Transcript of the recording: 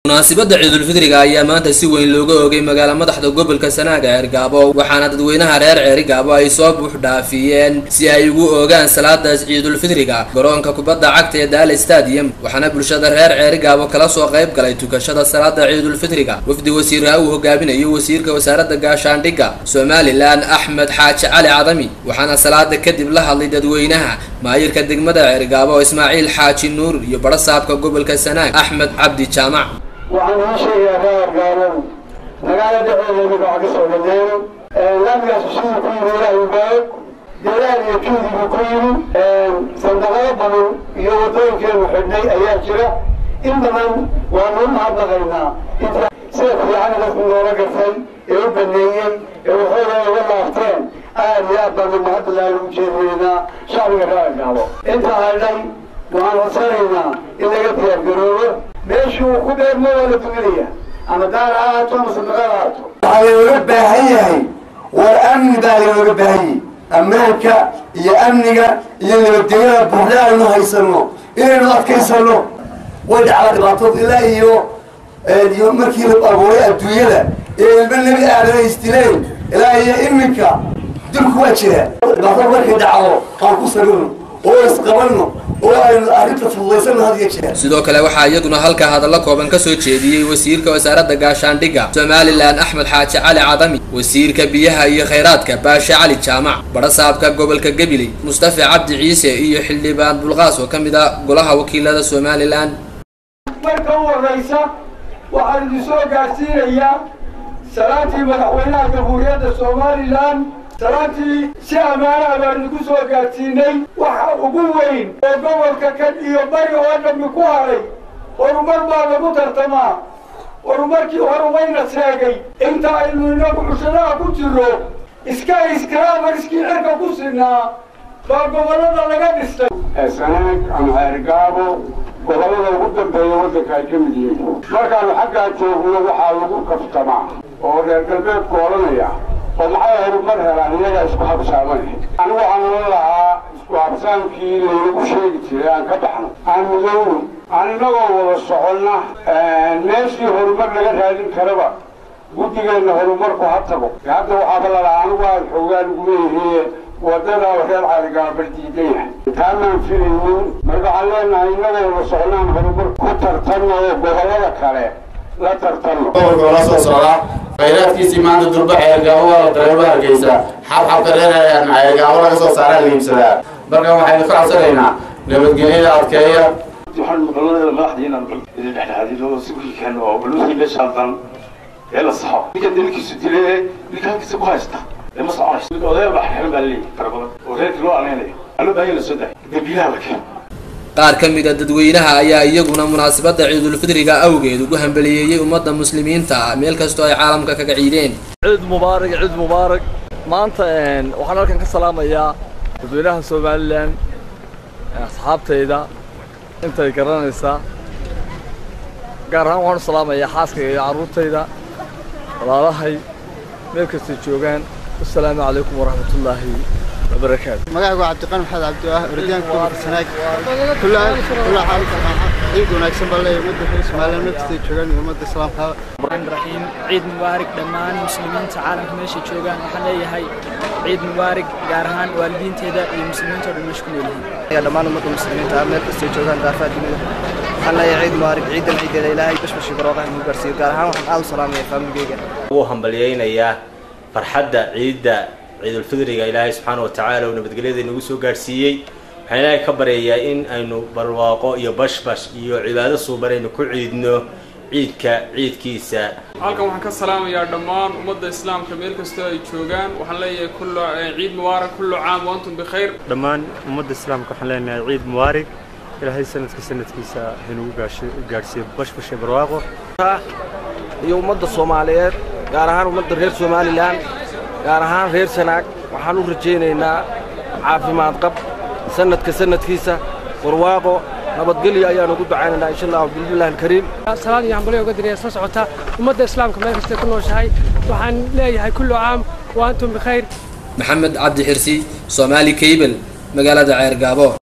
munaasibadda ciidulfidriga ayaa maanta si weyn looga oogay magaala madaxda gobolka sanaaga ceergaabo waxaana dadweynaha reer ceerigaabo ay soo buux dhaafiyeen si ay ugu oogaan salaadaas ciidulfidriga garoonka kubadda cagta ee daala stadium waxaana bulshada reer ceerigaabo kala soo qayb galay tukashada salaada ciidulfidriga wafdi wasiirha uu hogaaminayo wasiirka wasaaradda gaashaandhigga somalilan axmed xaaji cali cadami waxaana salaada kadib la hadlay dadweynaha maayirka degmada ceerigaabo ismaaciil xaaji nuur iyo barasaabka gobolka sanaag axmed cabdi jaamac waxaan ii sheegayaa reergaabow magaalo dhexdeeda magaca ka soo dhameeyo nabigaas siduu ku yimi ilaahay baog dadaal iyo juhdi buu ku yimi sandaqado badan iyo waddooyinkeenu xidhnay ayaa jira in badan waanu u mahadnaqaynaa inta sida fiican dadku noola gartay ee u baneeyey ee waxooda uga laabteen aad iyo aad baanu mahadnaqaa ugu jeedinaynaa shacbiga reergaabo inta hadhay waxaan codsanaynaa in laga diyaargaroobo meeshuu ku dheermo waa la duminaya ama daar ha ahaato ama sadaqad ahaato waxaa looga baahan yahay war amni baa looga baahan yahay ammaanka iyo amniga iyo nabadgelyada buuxda aynu haysano inaynu adkaysano way dhacdaa dhibaatood ilaa iyo iyo markii la abuuray adduunyada ee ilmo nebi aadan isdileen ilaa iyo iminka dilku waa jira dhibaato markay dhacdo aan ku sabirno oo isqabanno oo aynu arrinta fududaysano had iyo jeer sidoo kale waxaa iyaguna halka hadallo kooban ka soo jeediyey wasiirka wasaaradda gaashaandhigga somalilan axmed xaaji cali cadami wasiirka biyaha iyo khayraadka baashe cali jaamac barasaabka gobolka gabiley mustafa cabdi ciise iyo xildhibaan bulqaas oo ka mid ah golaha wakiilada somalilan marka u horraysa waxaan idin soo gaadhsiinayaa salaantii madaxweynaha jamhuuriyadda somalilan salaantii si ammaanaha baan idinku soo gaadhsiinay waxa ugu weyn oo gobolka kan iyo bari oo dhammi ku haray horumar baa lagu tartamaa horumarkii horumayna seegay inta aynu inagu cushadaha ku jiro iska iskraamariskii cirka ku sinaa baa gobollada laga dhistay sanaag ama ceergaabo gobollada ugu dambeeya waddanka ay ka mid yihiin markaanu xaggaa joogno waxaa lagu kaftamaa oo reer galbeedku odhanaya oo maxay horumar helaan iyagaa isku habsaamane anigu waxaan ohan lahaa isku habsaankii laynagu sheegi jiray aan ka baxno aan mudowno aan inagoo wada soconna meeshii horumar laga raadin karaba guddigeenna horumarku ha tago hadda waxaaba lalahaa anigu aan xoogaa laguma yahiye wadada reer caaligaabal diidan yahay taamaan filaynin marka waxaan leenahay inagoo wada socnaan horumar ku tartanno oo gobollada kale la tartanno la soo socdaa khayraadkiisii maanta durba ceergaabo waa la dareema hargeysa xabxabka reer ceergaabo laga soo saaraa la iibsadaa marka waxaynu ka codsanaynaa nabadgelyada adkeeya waxaan maqladeeda madaxdii inaan idin dhexdhexaadino si wiilkan oo baluusi meeshaan dan ee la saxo ninka dilkiisu dile ee ninka halkiisa ku haysta ee ma soconayso mid odayal baa xeran baa leeyahay fara badan oo reerkii loo ameynayo aloo baahan la soo daay dambiilaha la keeno qaar ka mid a dadweynaha ayaa iyaguna munaasabadda ciidulfidriga awgeed ugu hambaliyeeyey ummadda muslimiinta ah meel kastoo ay caalamka kaga ciideen ciid mubaarak ciid mubaarak maanta waxaan halkan ka salaamayaa dadweynaha somalilan asxaabtayda intay garanaysaa gaar ahaan waxaan u salaamayaa xaaskayga iyo carruurtayda walaalahay meel kastay joogaan wasalaamu calaykum waraxmatullaahi wabarakaatu magacaygu waa cabdiqani maxamed cabdiwaah ordiyaanka gobolka sanaag kulla kulla xaal ciid wanaagsan baa leeyahay ummadda reer somaliland meel kastay joogaan iyo ummadda islaamka raxiim ciid mubaarak dhammaan muslimiinta caalamka meesha joogaan waxaan leeyahay ciid mubaarak gaar ahaan waalidiinteeda iyo muslimiinta oo dhan meesha ku noolyihiin dhammaan ummadda muslimiinta ah meel kastay joogaan daafaha dunida waxaan leeyahay ciid mubaarak ciidan ciideeda ilaahay bashbashi barooqaha inuu gaarsiiyo gaar ahaan waxaan aad u salaamaya faamigeyga wuu hambalyaynayaa farxadda ciidda ciidulfidriga ilaahay subxaana wa tacaala uu nabadgelyada inagu soo gaadhsiiyey waxaan ilaahay ka baryayaa in aynu barwaaqo iyo bashbash iyo cibaado suuban aynu ku ciidno ciidka ciidkiisa halkan waxaan ka salaamayaa dhammaan ummadda islaamka meel kastoo ay joogaan waxaan leeyahay kullu ciid mubaarak kullu caam wa antum bikhayr dhammaan ummadda islaamka waxaan leenahay ciid mubaarak ilaahay sanadka sanadkiisa haynugu gaadhsiiyo bashbash iyo barwaaqo iyo ummadda soomaaliyeed gaar ahaan ummadda reer somalilan gaar ahaan reer sanaag waxaan u rajaynaynaa caafimaad qab sanadka sanadkiisa barwaaqo nabadgelyo ayaan ugu ducaynaynaa insha allahu bismillahi alkariim salaan iyo hambalyo uga diraya soo socota ummadda islaamka meel kastay ku nooshahay waxaan leeyahay kullu caam wa antum bikhayr maxamed cabdi xirsi soomaali kaybel magaalada ceergaabo